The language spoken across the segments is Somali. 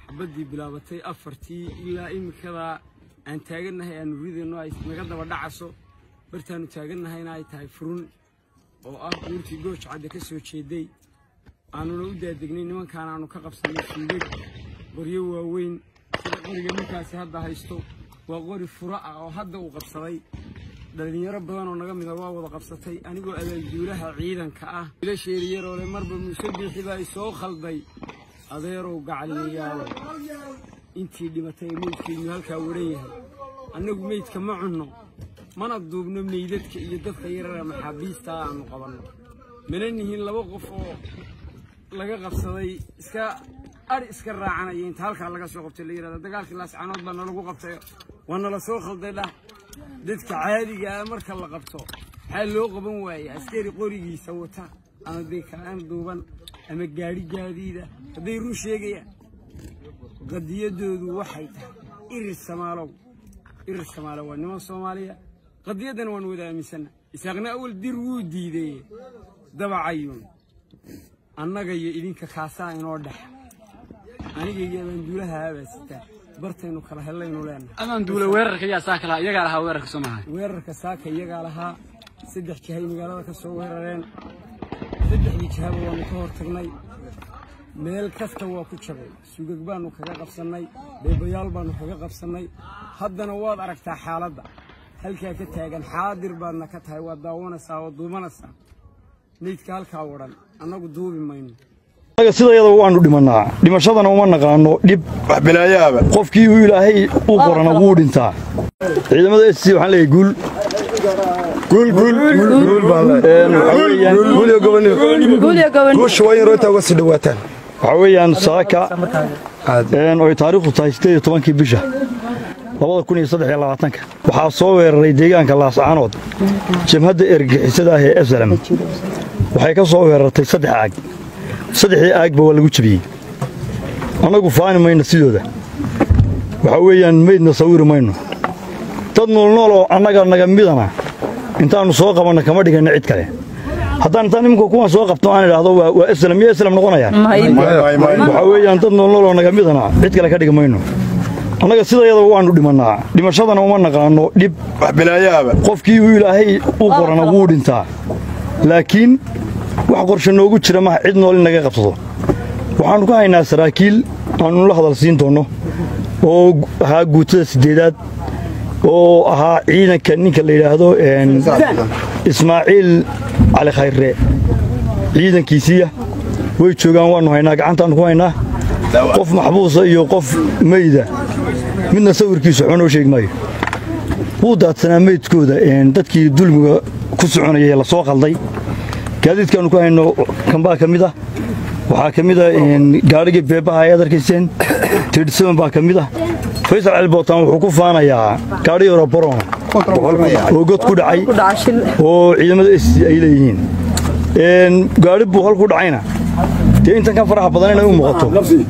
xabaddii bilaabatay afartii ilaa imikadaa aan taagannahay aanu ridayno ay naga daba dhacaso bartaannu taagannahayna ay tahay furun oo ah buurtii gooj cadde ka soo jeeday aanuna u daadegnay nimankaan aanu ka qabsannay suugag qoryo waaweyn sida qoriga ninkaasi hadda haysto waa qori furo ah oo hadda uu qabsaday dhallinyaro badan oo naga mida waa wada qabsatay anigoo abaalduulaha ciidanka ah wiilasheeri yaroole marba muuse biixi baa isoo khalday adeerow gacaliyayaalo intii dhimatay meydkeennu halkaa waran yahay annagu meydka ma cunno mana duubno meydadka iyo dadka yarara maxaabiista aanu qabanno mana nihiin laba qof oo laga qabsaday iska ari iska raacanaya inta halkaa laga soo qabtay la yidhahda dagaalkii laascanood baa nalagu qabtay waa nala soo khalday dhah dadka caadiga ah marka la qabto maxaa loo qaban waaya askari qorigiisa wata ama beekaan duuban ama gaadhi gaadiida hadday run sheegayaan qadiyadoodu waxay tahay irir samaalow irir samaalow waa niman soomaaliya qadiyaddana waan wada aaminsanna isaaqna awal dir wuu diideye dabacayuun annaga iyo idinka kaasaa inoo dhexa aniga iyo abaanduulaha abaa sitaa bartaynu kala hellaynu leenahay amaan duule weerarka yaa saa kala iyagaa lahaa weerarka soo maaha weerarka saaka iyagaa lahaa saddex jihay magaalada ka soo weerareen saddexdii jihaba waanu ka hor tagnay meel kasta waa ku jabay sugag baanu kaga qabsannay beebayaal baanu kaga qabsannay haddana waad aragtaa xaaladda halkaa ka taagan xaadir baadna ka tahay waad daawanaysaa oo duubanaysaa meydka halkaa wadhan annagu duubi mayno anaga sidayada waanu dhimannaa dhimashadana uma naqaano dhib wax bilaayaaba qofkii uu ilaahay u qorana wuu dhintaa ciidamada s c waxaan leeyahay guul guul guul guul baa Een, waxaa weeyaan guul iyo gobonimo guusha waa in roota uga sii dhawaataan waxaa weeyaan saaka een, oy taariikhdu tahay sideed iyo tobankii bisha labada kun iyo saddex iyo labaatanka waxaa soo weeraray deegaanka laascaanood jabhadda ergixisada ah ee esalam waxay ka soo weerartay saddex aag saddexdii aagba waa lagu jebiyey annagu faani mayno sidooda waxaa weeyaan meydna sawiri mayno dad noolnool oo annaga naga midana intaannu soo qabanno kama dhiganno cid kale haddaan intaan iminka kuwan soo qabto aan idhaahdo waa waa eslam iyo eslam noqonayaan waxaa weeyaan dad noolnool oo naga midana cid kale ka dhigi mayno annaga sidayada waanu dhimannaa dhimashadana uma naqaano dhib wax bilaayaaba qofkii uu ilaahay u qorana wuu dhintaa laakiin wax qorshe noogu jira maha cid nool in naga qabsado waxaannu ka haynaa saraakiil aannu la hadal siin doonno oo ahaa guutada siddeedaad oo ahaa ciidanka ninka la yidhaahdo een, ismaaciil cali khayre ciidankiisiiya way joogaan waannu haynaa gacantaannu ku haynaa qof maxbuusa iyo qof meyda midna sawirkiisu waxba noo sheegi maayo wuu daadsanaa meydkooda een, dadkii dulmiga ku soconayay la soo qalday gaadiidkaannu ku hayno kambaa ka mid ah waxaa ka mid ah een, gaadhigii beebaha ayaad arkayseen tiidhsaban baa ka mid ah faysal cali bootaan wuxuu ku faanayaa gaadhi yaro barona oo god ku dhacay oo ciidamada s ay leeyihiin een, gaadhi buu hal ku dhacayna dee intan ka faraha badan inay u muuqato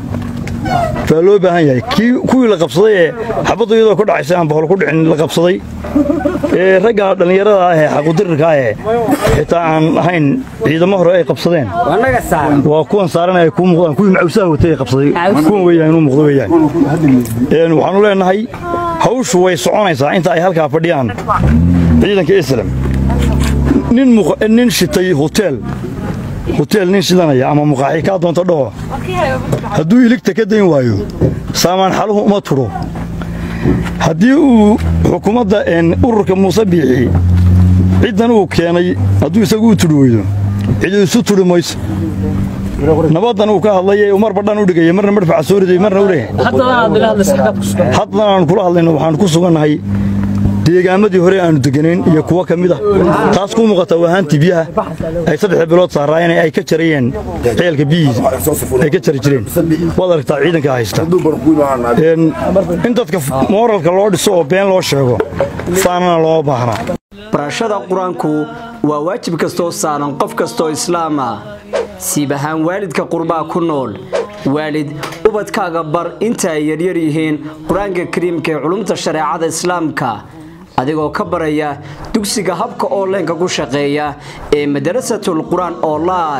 baa loo baahan yahay kii kuwii la qabsaday ee xabaddu iyadoo ku dhacaysay aan bahol ku dhicin la qabsaday ee ragga dhallinyarada ah ee xaqudirirka ah ee xitaa aan ahayn ciidamo hore ay qabsadeen waa kuwan saaran ay kuu muuqdaan kuwii macawsaha watay ay qabsaday kuwan weeyaan inuu muuqdo weeyaan een waxaanu leenahay hawshu way soconaysaa inta ay halkaa fadhiyaan ciidanka islam nin muq- nin shitay hotel hotel nin shidanaya ama muqaaxi kaa doonto dhaho hadduu iligta ka dayn waayo saamaan xaluhu uma tudho haddii uu xukuumadda een, ururka muuse biixi ciddan uu keenay hadduu isagu u tudhi weydo cidi isu tudhi mayso nabaddan uu ka hadlayay mar badhan u dhigaya marna madfaca soo riday marna u leeyahay haddana aan kula hadlayno waxaan ku sugannahay deegaamadii hore aanu deganayn iyo kuwo ka mid ah taas ku muuqata waa haantii biyaha ay saddex bilood saaraayeen ay ka jarayeen ceelka biyihiisa ay ka jari jireen waad aragtaa ciidanka haysta Een, in dadka mooralka loo dhiso oo been loo sheego faanana looma baahna barashada qur-aanku waa waajib kastoo saaran qof kastoo islaam ah siib ahaan waalidka qurbaa ku nool waalid ubadkaaga bar inta ay yaryar yihiin qur-aanka kariimka ee culumta shareecada islaamka adigoo ka baraya dugsiga habka onlineka ku shaqeeya ee madarasatul qur-aan online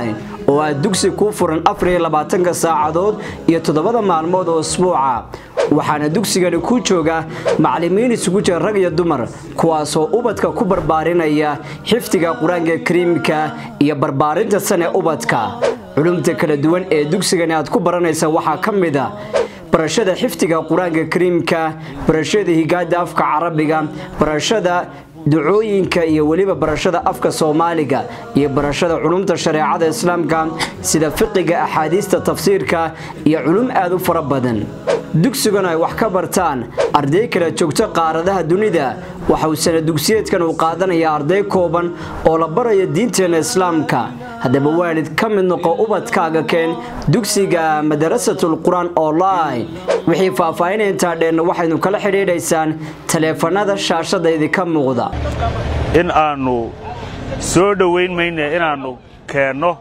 oo ah dugsi kuu furan afariylabaatanka saacadood iyo toddobada maalmood oo isbuuca waxaana dugsigani ku jooga macallimiin isugu jira rag iyo dumar kuwaasoo ubadka ku barbaarinaya xifdiga qur-aanka kariimka iyo barbaarinta sane ubadka culumta kala duwan ee dugsigani aad ku baranaysa waxaa ka mid a barashada xifdiga qur-aanka kariimka barashada higaada afka carabiga barashada ducooyinka iyo weliba barashada afka soomaaliga iyo barashada culumta shareecada islaamka sida fiqiga axaadiista tafsiirka iyo culum aad u fara badan dugsigan ay wax ka bartaan arday kala joogto qaaradaha dunida waxa uu sana dugsiyeedkan uu qaadanaya arday kooban oo la baraya diinteena islaamka haddaba waalid ka mid noqo ubadkaaga keen dugsiga madarasatul qur-aan online wixii faahfaahin intaa dheenna waxaynu kala xidhiidhaysaan taleefanada shaashada idinka muuqda in aannu soo dhowayn mayne inaannu keenno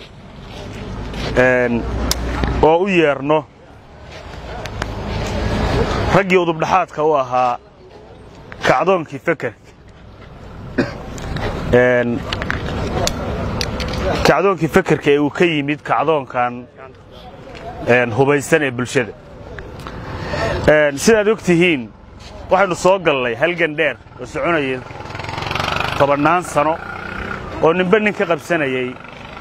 oo u yeerno raggii udubdhaxaadka u ahaa kacdoonkii fekerka kacdoonkii fekerka ee uu ka yimid kacdoonkan hubaysan ee bulshada sidaad og tihiin waxaynu soo gallay halgan dheer oo soconayay tobannaan sano oo ninba nin ka qabsanayay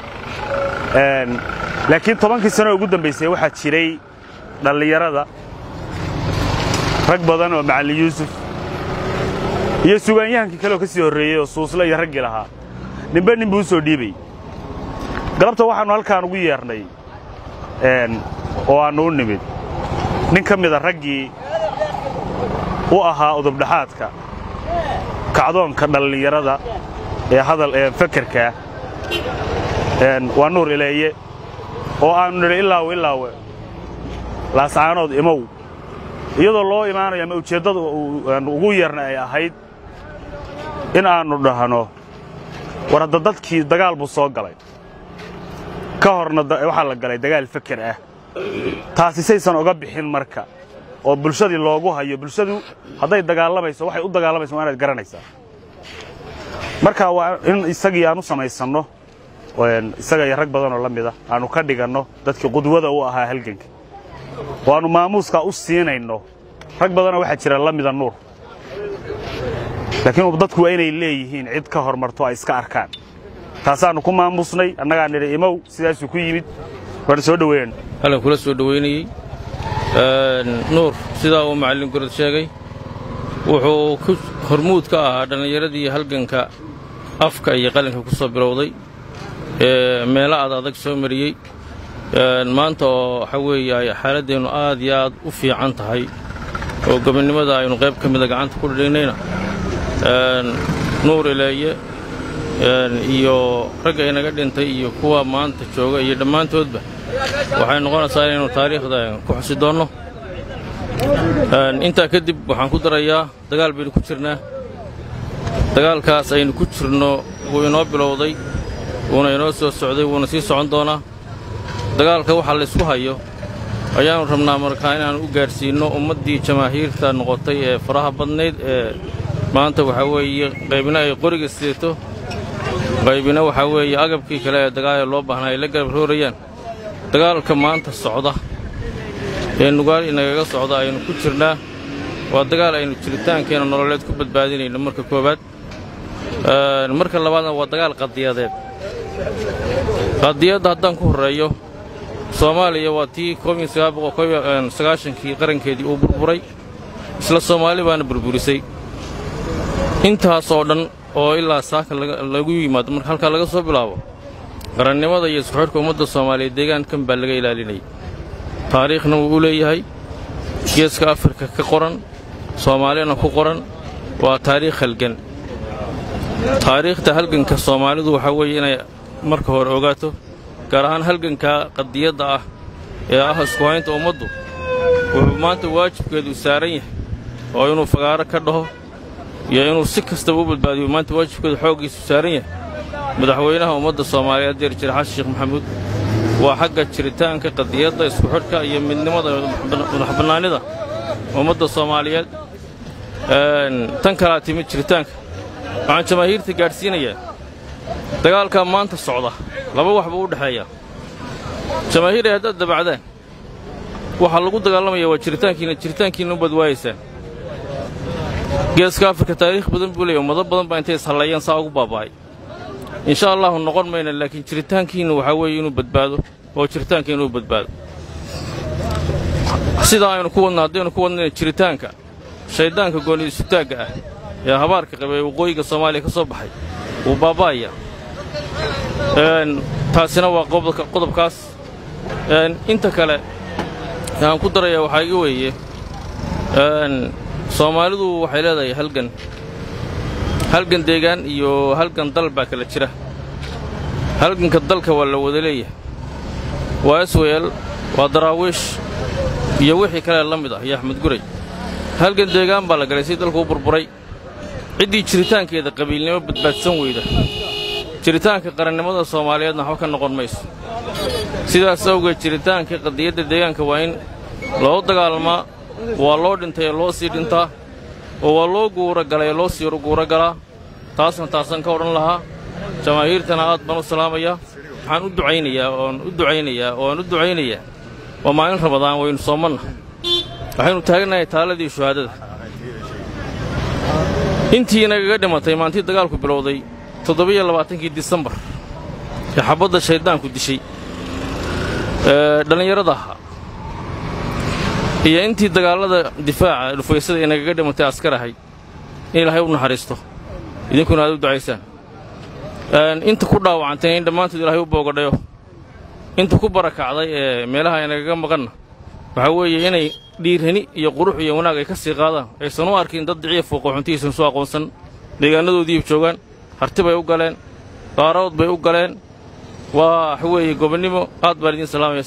laakiin tobankii sano ugu dambaysay waxaa jiray dhallinyarada rag badan oo macallin yuusuf iyo sugaanyahankii kaleoo ka sii horreeyey oo suusle iyo raggii lahaa ninba nin buu u soo dhiibayy galabta waxaannu halkaan ugu yeernay oo aannu u nimid nin ka mida raggii u ahaa udubdhaxaadka kacdoonka dhallinyarada ee hadal ee fekerkaa waa nuur ileeye oo aannu nidhi ilaawe ilaawe laascaanood imow iyadoo loo imaanayo ama ujeeddada ugu yeerna ay ahayd in aannu dhahno war hadda dadkii dagaal buu soo galay ka horna waxaa la galay dagaal feker ah taasi saysan oga bixin marka oo bulshadii loogu hayo bulshadu hadday dagaalamayso waxay u dagaalamayso waa inaad garanaysaa marka waa in isagii aan u samaysanno isaga iyo rag badanoo la mida aannu ka dhiganno dadkii qudwada u ahaa halganka oo aannu maamuuskaa u siinayno rag badanoo waxaa jira la mida nuur laakiin dadku waa inay leeyihiin cid ka hormarto ay iska arkaan taasaannu ku maamuusnay annagaa nidhi imow sidaasuu ku yimid waana soo dhoweeyeen halkan kula soo dhowaynayey nuur sidaa uu macallin gorod sheegay wuxuu ku hormuud ka ahaa dhallinyaradii halganka afka iyo qalinka ku soo bilowday ee meelo aad adag soo mariyey maanta oo waxa weeye ay xaaladdeennu aad iyo aad u fiican tahay oo gobonnimada aynu qayb ka mida gacanta ku dhidhignayna nuur ileeye iyo ragga inaga dhintay iyo kuwa maanta jooga iyo dhammaantoodba waxay noqonaysaa inaynu taariikhda ku xusi doonno intaa kadib waxaan ku darayaa dagaal baynu ku jirnaa dagaalkaas aynu ku jirno wuu inoo bilowday wuuna inoo soo socday wuuna sii socon doonaa dagaalka waxa laysku hayo ayaannu rabnaa markaa inaannu u gaadhsiinno ummaddii jamaahiirta noqotay ee faraha badnayd ee maanta waxaa weeye qaybina ay qoriga sidato qaybina waxaa weeye agabkii kale ee dagaal ee loo baahnaa ay la garab roorayaan dagaalka maanta socda ee nugaal inagaga socda aynu ku jirnaa waa dagaal aynu jiritaankeenna nololeed ku badbaadinayno marka koowaad marka labaadna waa dagaal qadiyadeed qadiyadda haddaan ku horreeyo soomaaliya waa tii kii qarankeedii uu burburay isla soomaali baana burburisay intaas oo dhan oo ilaa saaka lagu yimaado marka halkaa laga soo bilaabo qarannimada iyo isku xidhka ummadda soomaaliya deegaankan baa laga ilaalinayay taariikhna wuu u leeyahay geeska afrika ka qoran soomaalina ku qoran waa taariikh halgan taariikhda halganka soomaalidu waxaa weeye inay marka hore ogaato gaar ahaan halganka qadiyadda ah ee ah isku haynta ummaddu wuxuu maanta waajibkeedu saaran yahay oo inuu fagaaro ka dhaho iyo inuu si kastaba u badbaadiyo maanta waajibkeedu xooggiisu saaran yahay madaxweynaha ummadda soomaaliyeed jeer jir xasan sheekh maxamuud waa xagga jiritaanka qadiyadda isku xidhka iyo midnimada madaxbannaanida ummadda soomaaliyeed tan kalaa timid jiritaanka waxaan jamaahiirta gaadhsiinayaa dagaalkaa maanta socda laba wax buu u dhexeeyaa jamaahiiray haddaad dabacdaan waxaa lagu dagaalamaya waa jiritaankiina jiritaankiina u badwaayaysaan geeska afrika taariikh badan buu leeya ummado badan baa intay ishalleeyeen saa ugu baaba'ay insha allahu noqon mayna laakiin jiritaankiinna waxaa weeye inuu badbaado oo jiritaanka inuu badbaado sidaa aynu ku wadna haddaynu ku wadnayna jiritaanka shayddaanka gooni isutaagga ah ee habaarka qaba ee waqooyiga soomaaliya ka soo baxay wuu baaba'aya taasina waa qodobkaas inta kale aan ku daraya waxaa iga weeye soomaalidu waxay leedahay halgan halgan deegaan iyo halgan dal baa kala jira halganka dalka waa la wada leeyahay waa isweel waa daraawiish iyo wixii kale la mid ah iyo axmed guray halgan deegaan baa la galay si dalku u burburay ciddii jiritaankeeda qabiilnimo badbaadsan weyda jiritaanka qarannimada soomaaliyeedna waxba ka noqon mayso sidaas awgeed jiritaanka qadiyadda deegaanka waa in loo dagaalmaa waa loo dhintay ee loo sii dhintaa oo waa loo guuragalay ee loo sii guuragalaa taasna taasaan ka odhan lahaa jamaahiirtana aad baan u salaamayaa waxaan u ducaynayaa oon u ducaynayaa oo aan u ducaynayaa waa maalin ramadaan waynu soomanna waxaynu taagnahay taaladii shuhaadada intii nagaga dhimatay maantii dagaalku bilowday toddobiyo labaatankii disembar ee xabbadda shayddaanku dishay ee dhallinyarada ahaa iyo intii dagaallada difaaca dhufaysada ee nagaga dhimatay askar ahayd in ilaahay u naxariisto idinkuna aad u ducaysaan inta ku dhaawacantay in dhammaantood ilaahay u boogadhayo inta ku barakacday ee meelaha ay nagaga maqanna waxaa weeye inay dhiirani iyo qurux iyo wanaag ay ka sii qaadaan aysan u arkin dad diciya fooqooxuntihiisan soo aqoonsan deegaanadoodiiba joogaan harti bay u galeen qaaradood bay u galeen waa waxa weeye gobonnimo aad baan idiin salaamaya